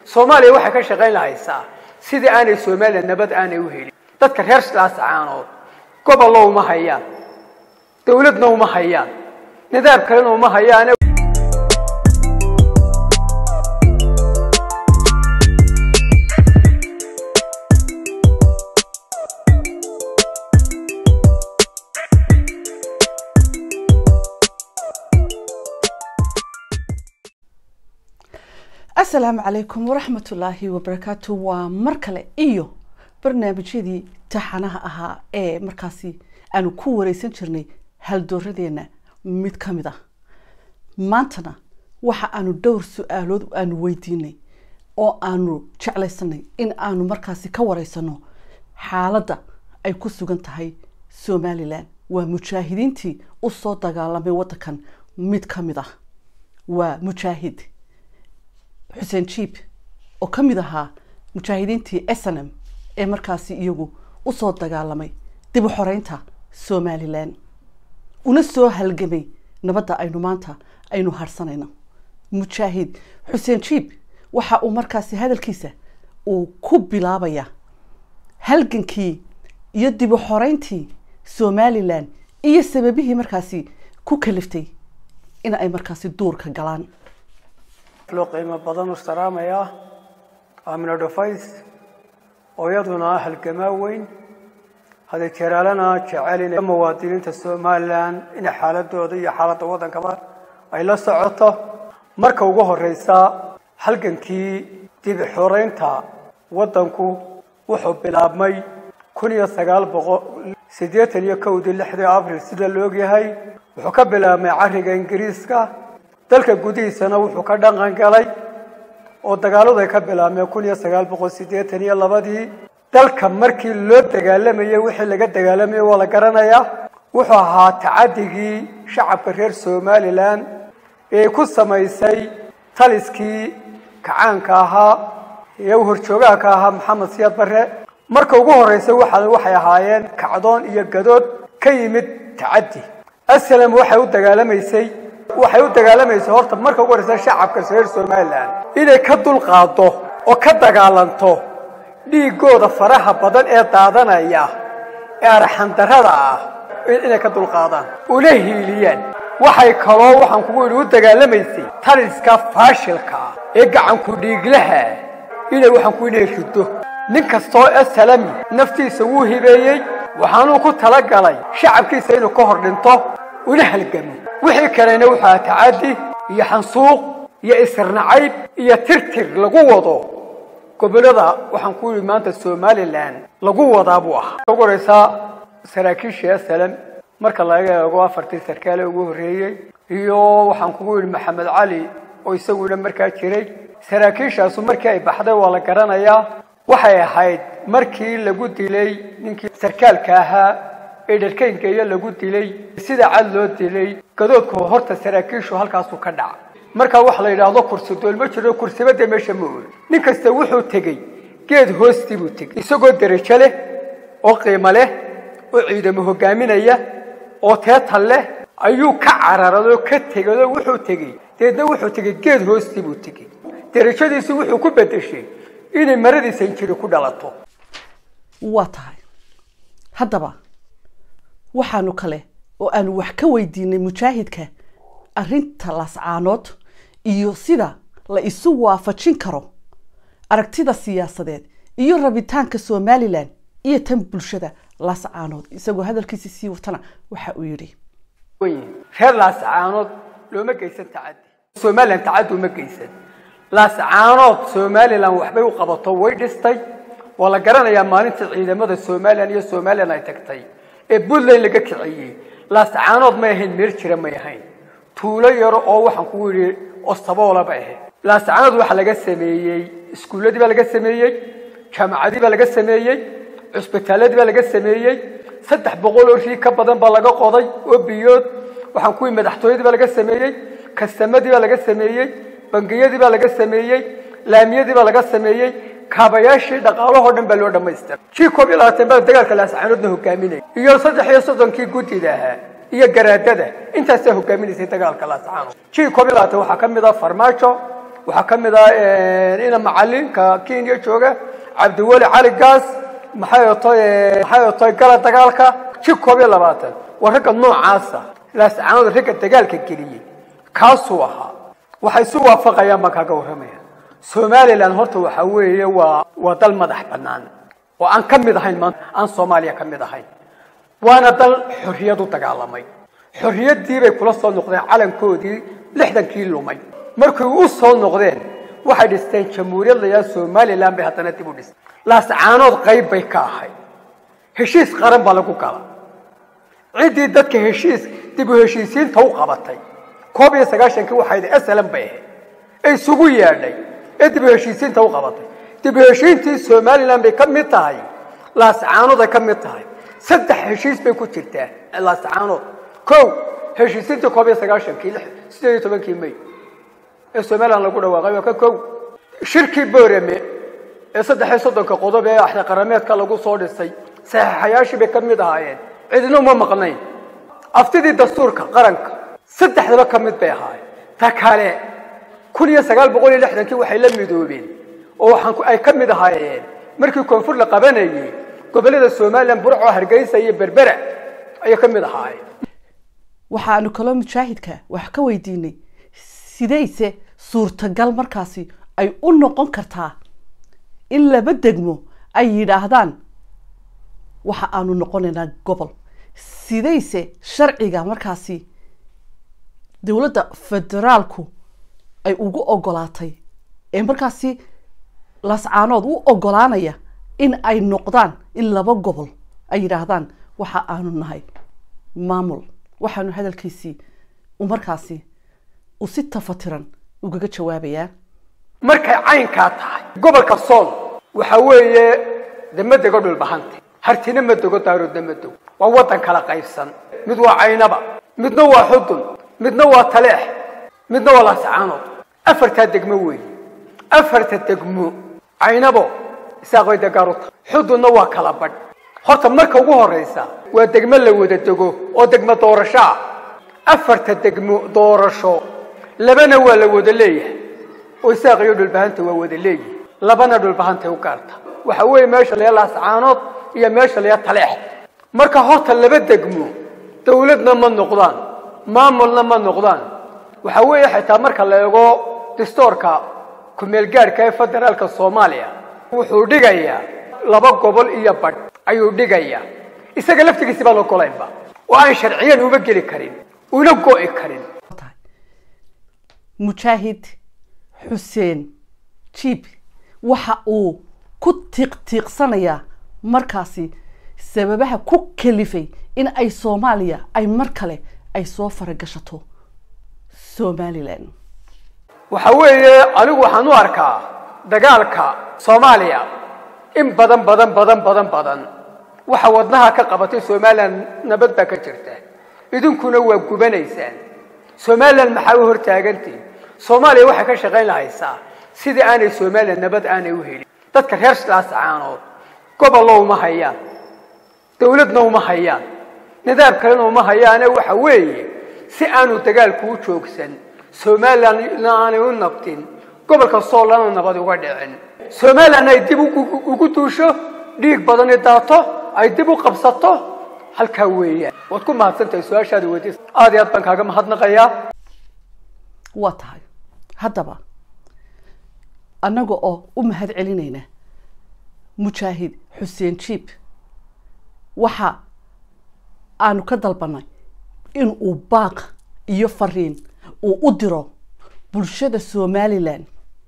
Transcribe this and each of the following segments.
soomaaliya waxay ka shaqayn lahaysaa sidii aanay soomaaliya nabad aanay u helin dadka reer laascaanood gobollo uma hayaan dawladna uma hayaan nidaam kalena uma hayaan asalaamu calaykum waraxmat ullaahi wabarakaatu waa mar kale iyo barnaamijyadii taxanaha ahaa ee markaasi aanu ku wareysan jirnay haldooradeena mid ka mid ah maantana waxa aanu dhowr su-aalood aanu weydiinay oo aanu jeclaysanay in aanu markaasi ka wareysano xaaladda ay ku sugan tahay somalilan waa mujaahidiintii usoo dagaalamay waddankan mid ka mid ah waa mujaahid xuseen jiib oo ka mid ahaa mujaahidiintii snm ee markaasi iyagu usoo dagaalamay dib u xoreynta somalilan una soo halgamay nabadda aynu maanta aynu harsanayno mujaahid xuseen jiib waxa uu markaasi hadalkiisa uu ku bilaabaya halgankii iyo dib u xoreyntii somalilan iyo sababihii markaasi ku kaliftay in ay markaasi duurka galaan loo qiimo badan u salaamayaa amino dhufays oo iyaduna halgamaa weyn hada jeraalana jecel muwaadiniinta somalilan inay xaaladooda iyo xaaladda waddankaba ay la socoto marka ugu horeysa halgankii dibi xoreynta waddanku wuxuu bilaabmay kun iyo sagaal boqol siddeetan iyo kowdii lixdii abril sida la ogyahay wuxuu ka bilaabmay cariga ingiriiska dalka gudihiisana wuxuu ka dhaqan galay oo dagaaladu ay ka bilaabmeen kun iyo sagaal boqol siddeetan iyo labadii dalka markii loo dagaalamayey wixii laga dagaalamayey waa la garanayaa wuxuu ahaa tacadigii shacabka reer somalilan ee ku samaysay taliskii kacaanka ahaa ee horjoogaha ka ahaa maxamed siyaad barre marka ugu horeysa waa waxay ahaayeen kacdoon iyo gadood ka yimid tacaddi aslam waxay u dagaalamaysay waxay u dagaalamaysay horta marka ugu horeysa shacabka reer somalilan inay ka dulqaado oo ka dagaalanto dhiigooda faraha badan ee daadanaya ee arxandarada ah inay ka dulqaadaan una hiiliyaan waxay kaloo waxaan kugu yidhi u dagaalamaysay taliska faashilka ah ee gacanku dhiiglaha inay waxaan ku inay rido nin kastoo asalami naftiisa wuu hibeeyey waxaanuu ku talagalay shacabkiisa inuu ka hor dhinto una halgamo wixii kalena wuxuu aha tacaddi iyo xansuuq iyo isirnacayb iyo tirtir lagu wado gobolada waxaan ku yidhi maanta somalilan lagu wadaa buu ahaa ugu horeysaa saraakiisha asalam marka laga eego afartii sarkaale ugu horreeyey iyo waxaan kugu yidhi maxamed cali oo isaguna markaa jiray saraakiishaasu markii ay baxday waa la garanayaa waxay ahayd markii lagu dilay ninkii sarkaalka ahaa ee dharkayngeeyo lagu dilay sida cad loo dilay gadoodka horta saraakiishu halkaasuu ka dhaca markaa waxa la yidhaahdo kursi dool ma jiro kursibada meesha ma ooli nin kasta wuxuu tegey geed hoostii buu tegey isagoo derajo leh oo qiimo leh oo ciidamo hogaaminaya oo teetal leh ayuu ka cararado ka tegado wuxuu tegey deedna wuxuu tegey geed hoostii buu tegey derajadiisi wuxuu ku bedeshay inay maradiisa injiri ku dhalato waa tahay haddaba waxaanu kale oo aanu wax ka weydiinay mujaahidka arrinta laascaanood iyo sida la isu waafajin karo aragtida siyaasadeed iyo rabitaanka somalilan iyo tan bulshada laascaanood isagoo hadalkiisi sii watana waxa uu yidhi reer laascaanood looma geysan tacaddi somalilan tacaddi uma geysan laascaanood somalilan waxbay u qabato way dhistay waa la garanayaa maalintii ciidamada somalilan iyo somalilan ay tagtay ee puntland laga kiciyey laascaanood may ahayn meer jira may ahayn tuulo yaro oo waxaan kugu yidhi ostaboola bay ahayd laascaanood waxaa laga sameeyey iskuulladii baa laga sameeyey jaamacadii baa laga sameeyey cusbitaaladii baa laga sameeyey saddex boqol oo rii ka badan baa laga qoday oo biyood waxaan kuwii madaxtooyadii baa laga sameeyey kastamadii baa laga sameeyey bangiyadii baa laga sameeyey laamiyadii baa laga sameeyey kaabayaashii dhaqaalahoo dhan baa loo dhamaystira jii koob iyo labaatan baa dagaalka laascaanoodna hogaaminaya iyo saddex iyo soddonkii guddida ahaa iyo garaadada intaasaa hogaaminaysay dagaalka laascaanood jii koob iyo labaatan waxaa ka mid ah farmaajo waxaa ka mid ah ina macalinka kenya jooga cabdiweli cali gaas maxay otoy maxay otoy gala dagaalka ji koob iyo labaatan waa ragga noocaasa laascaanood ragga dagaalka geliyey kaasuu ahaa waxay isu waafaqayaan baan kaaga warramaya somalilan horta waxa weeye waa waa dal madax bannaan oo aan ka mid ahayn maanta aan soomaaliya ka mid ahayn waana dal xorriyad u dagaalamay xorriyaddii bay kula soo noqdeen calankoodii lixdankii lumay markay u soo noqdeen waxay dhisteen jamhuuriyad layaa somalilan bay haddana dib u dhistay laascaanood qayb bay ka ahayd heshiis qaran baa lagu gala ciddii dadka heshiis dib u heshiisiinta u qabatay koob iyo sagaashankii waxayd slm bay ahayd ee isugu yeedhay ee dib u heshiisiinta u qabatay dib u heshiintii somalilan bay ka mid tahay laascaanood ay ka mid tahay saddex heshiis bay ku jirtaa laascaanood kow heshiisiintii koob iyo sagaashankii sideed iyo tobankii may ee somalilan lagu dhawaaqay waa ka kow shirkii boorame ee saddex iyo soddonka qodob ee axda qarameedka lagu soo dhisay saxiixayaashii bay ka mid ahaayeen cidina uma maqnayn aftidii dastuurka qaranka saddexdaba ka mid bay ahaayeen ta kale kun iyo sagaal boqol iyo lixdankii waxay la midoobeen oo waxaan ay ka mid ahaayeen markii koonfur la qabanayay gobollada somalilan burco hargeysa iyo berbera ayay ka mid ahaayeen waxaanu kaloo mujaahidka wax ka weydiinay sidayse suurtagal markaasi ay u noqon kartaa in laba degmo ay yidhaahdaan waxa aanu noqonaynaa gobol sidayse sharciga markaasi dowladda federaalku ay ugu ogolaatay ee markaasi lascaanood u ogolaanaya in ay noqdaan in laba gobol ay yidhaahdaan waxa aanu nahay maamul waxaanu hadalkiisii u markaasi uu si tafatiran ugaga jawaabayaa markay caynkaa tahay gobolka sool waxa weeye de ma dego dhulbahanta hartina ma dego daaroodna ma dego waa waddan kala qaybsan mid waa caynaba midna waa xudun midna waa taleex midna waa laascaanood afartaa degmo weeye afarta degmo caynabo isaaqbay degaar u tahay xudunna waa kala badh horta marka ugu horraysa waa degmo la wada dego oo degmo doorasho ah afarta degmo doorasho labana waa la wada leeyahay oo isaaq iyo dhulbahanta waa wada leeyihi labana dhulbahantay u gaarta waxa weeye meesha layaa laascaanood iyo meesha layaa taleex marka horta laba degmo dawladna ma noqdaan maamulna ma noqdaan waxa weeye xitaa marka la eego distoorka ku-meelgaadhka ee federaalka soomaaliya wuxuu dhigayaa laba gobol iyo badh ayuu dhigayaa isaga laftigiisi baan ogolaynba oo aan sharciyan uma geli karin una go'i karin mujaahid xuseen jiib waxa uu ku tiiqtiiqsanayaa markaasi sababaha ku kalifay in ay soomaaliya ay mar kale ay soo faragashato somalilan waxa weeye anigu waxaan u arkaa dagaalka soomaaliya in badan badan badan badan badan waxa wadnaha ka qabatay somalilan nabad baa ka jirta idinkuna waa gubanaysaan somalilan maxaa u hortaagantihin soomaaliya waxay ka shaqayn lahaysaa sidii aanay somalilan nabad aanay u helin dadka reer laascaanood gobollo uma hayaan dawladna uma hayaan nidaam kalena uma hayaane waxa weeye si aanu dagaalku u joogsan somalilanna aanay u nabdin gobolka soolana nabad uga dhicin somalilan ay dib ugu duusho dhiig badani daato ay dib u qabsato halkaa weeyaan waad ku mahadsantahay su-aashaada weydiis aad iyo aad baan kaaga mahadnaqayaa waa tahay haddaba annaga oo u mahad celinayna mujaahid xuseen jiib waxa aanu ka dalbanay in uu baaq iyo fariin uu u diro bulshada somalilan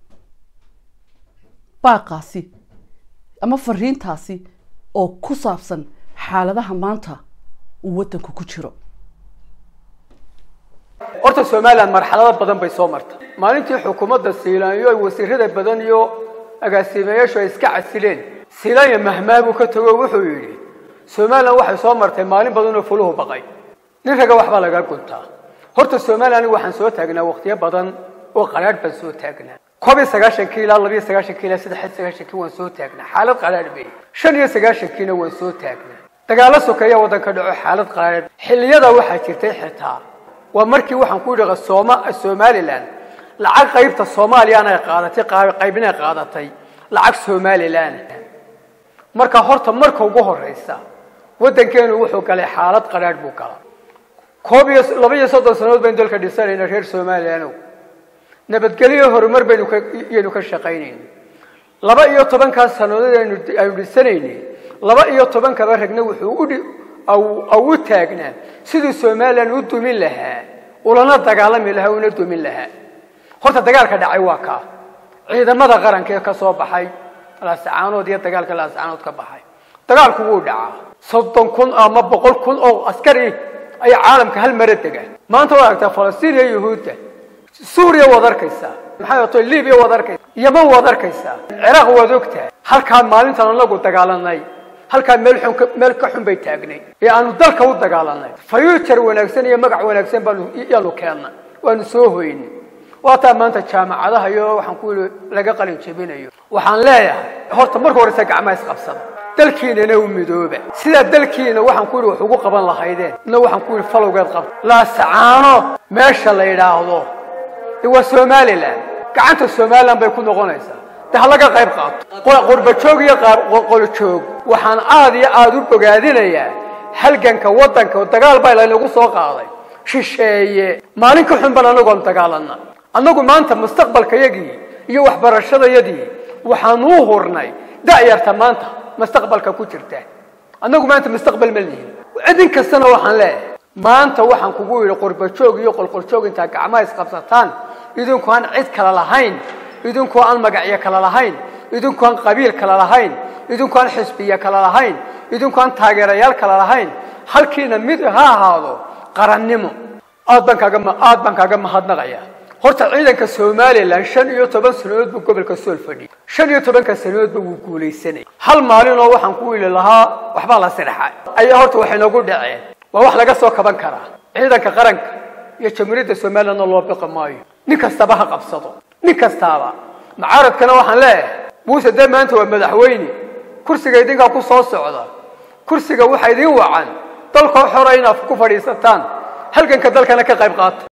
baaqaasi ama fariintaasi oo ku saabsan xaaladaha maanta uu waddanku ku jiro horta somalilan marxalado badan bay soo martay maalintii xukuumadda siilaanyo ay wasiirada badan iyo agaasiimayaashu ay iska casileen siilaanya mahmaabuu ka tago wuxuu yidhi somalilan waxay soo martay maalin badan oo fuluhu baqay nin raga waxbaa laga guntaa horta somalilan anigu waxaan soo taagnaa waqtiyo badan oo qaraadh baan soo taagnaa koob iyo sagaashankii ilaa laba iyo sagaashankii ilaa saddex iyo sagaashankii waan soo taagnaa xaalad qaraadh bay shan iyo sagaashankiina waan soo taagnaa dagaalo sokeeya waddanka dhaco xaalad qaraadh xilliyada waxaa jirtay xitaa waa markii waxaan ku yidhi sooma somalilan lacag qaybta soomaaliyana ay qaadatay qaybina ay qaadatay lacag somalilan marka horta marka ugu horeysa waddankeenu wuxuu galay xaalad qadhaadh buu galaa koob iyo laba iyo soddon sannadood baynu dalka dhisanayna reer somalilan nabadgelyo horumar baynu kayaynu ka shaqaynayna laba iyo tobankaas sannadood aynu aynu dhisanaynay laba iyo tobankaba ragna wuxuu udhi au u taagnaa siduu somalilan u dumin lahaa ulana dagaalami lahaa una dumin lahaa horta dagaalka dhacay waa kaa ciidamada qaranka ee ka soo baxay laasacaanood iyo dagaalka laasacaanood ka baxay dagaalku wuu dhacaa soddon kun ama boqol kun oo askari ayaa caalamka hal mara dega maanta waad aragtaa falastiin iyo yuhuudda suuriya waad arkaysaa maxay ato libiya waad arkaysaa yeman waad arkaysaa ciraaq waad ogtahay halkaa maalintan anagu dagaalanay halkaa meel xun meel ka xun bay taagnay ee aanu dalka u dagaalanay future wanaagsan iyo magac wanaagsan baanu yaanu keennay waanu soo hoynay waataa maanta jaamacadaha iyo waxaan ku yidhi laga qalin jebinayo waxaan leeyahay horta marka horeysa gacmaha isqabsada dalkiinana u midooba sidaa dalkiina waxaan ku yidhi wax ugu qaban lahaydeen na waxaan ku yidhi falowgeed qabta laasacaano meesha la yidhaahdo waa somalilan gacanta somalilan bay ku noqonaysaa de ha laga qayb qaato qurbajoog iyo qolojoog waxaan aada iyo aada u bogaadinayaa halganka waddanka dagaal baa laynagu soo qaaday shisheeye maalin ka xun baan anagoon dagaalana annagu maanta mustaqbalkayagii iyo waxbarashadayadii waxaanu u hurnay da'yarta maanta mustaqbalka ku jirta annagu maanta mustaqbal ma lihin cidin kastana waxaan leeyahay maanta waxaan kugu yidhi qurbajoog iyo qolqoljoog intaa gacmaha isqabsataan idinku aan cid kale lahayn idinku aan magacyo kale lahayn idinku aan qabiil kale lahayn idinku aan xisbiya kale lahayn idinku aan taageerayaal kale lahayn halkiina mid ha ahaado qarannimo aad baan kaaga aad baan kaaga mahadnaqaya horta ciidanka somalilan shan iyo toban sanadood buu gobolka sool fadhiyay shan iyo tobanka sanadoodba wuu guulaysanayay hal maalinoo waxaan ku wili lahaa waxbaa la sirxa ayaa horta waxay noogu dhaceen waa wax laga soo kaban karaa ciidanka qaranka iyo jamhuuriyadda somalilandna loo biqi maayo nin kastaba ha qabsado nin kastaaba mucaaradkana waxaan leeyahay muuse dee maanta waa madaxweyne kursiga idinkaa ku soo socda kursiga waxa idin wacan dalkoo xora inaad ku fadhiisataan halganka dalkana ka qayb qaata